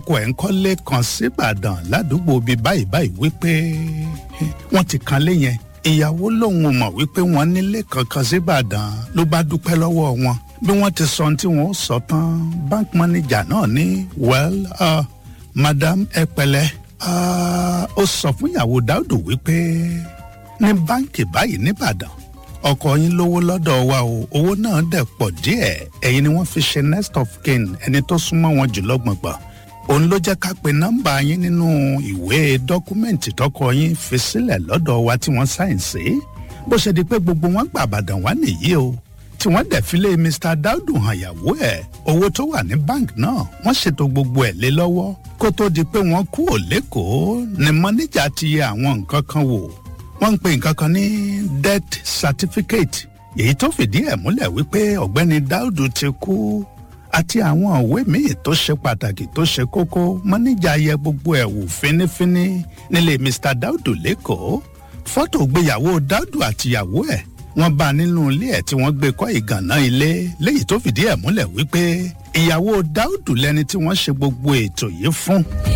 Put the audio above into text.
kọ ẹ̀ ń kọ́lé kan síbàdàn ládùúgbò bíi báyìí báyìí wípé wọ́n ti kan lé yẹn ìyàwó lòun ò mọ̀ wípé wọ́n nílé kankan síbàdàn ló bá dúpẹ́ lọ́wọ́ wọn bí wọ́n ti sọ tí wọ́n sọ tán bank manager náà ní well uh, madam ẹ pẹ̀lẹ́ ó sọ fún ìyàwó dáúdù wípé ní báǹkì báyìí nìbàdàn ọkọ yín lówó lọ́dọ̀ wa o owó náà dẹ̀ pọ̀ díẹ̀ ẹ̀yin ni wọ́n fi ṣe next of kin ẹni tó súnmọ́ wọn jùlọ gbọ̀ngbọ̀n òun ló jẹ́ ká pe nọ́mbà yín nínú ìwé dọ́kúmẹ́ǹtì tọkọ yín fi sílẹ̀ lọ́dọ̀ wa tí wọ́n sáìn sí bó ṣe di pé gbogbo wọn gbà àbàdàn wá nìyí o tí wọ́n dẹ̀ fi lé mr daudu hàn yàwó ẹ̀ owó tó wà ní bank náà wọ́n ṣètò gbogbo ẹ̀ lé lọ́wọ́ kó tó di pé wọ́n kú ò lẹ́kọ̀ọ́ ni mọ́níjà ti yẹ àwọn nǹkan kan wò wọ́n ń pe nǹkan kan ní death certificate èyí tó fìdí ẹ̀ múlẹ̀ wípé ọ̀gbẹ́ni daudu ti kú àti àwọn òwe míì tó ṣe pàtàkì tó ṣe kókó mọ́níjà yẹ gbogbo ẹ̀ wò fínífíní nílé mr daudu lẹ́kọ̀ọ́ fọ́tò gbéyàwó daudu àtìyàwó ẹ̀ wọ́n bá nínú ilé ẹ̀ tí wọ́n gbé kọ́ ìgànná ilé léyìí tó fìdí ẹ̀ múlẹ̀ wípé ìyàwó dáúdù lẹni tí wọ́n ṣe gbogbo ètò yìí fún.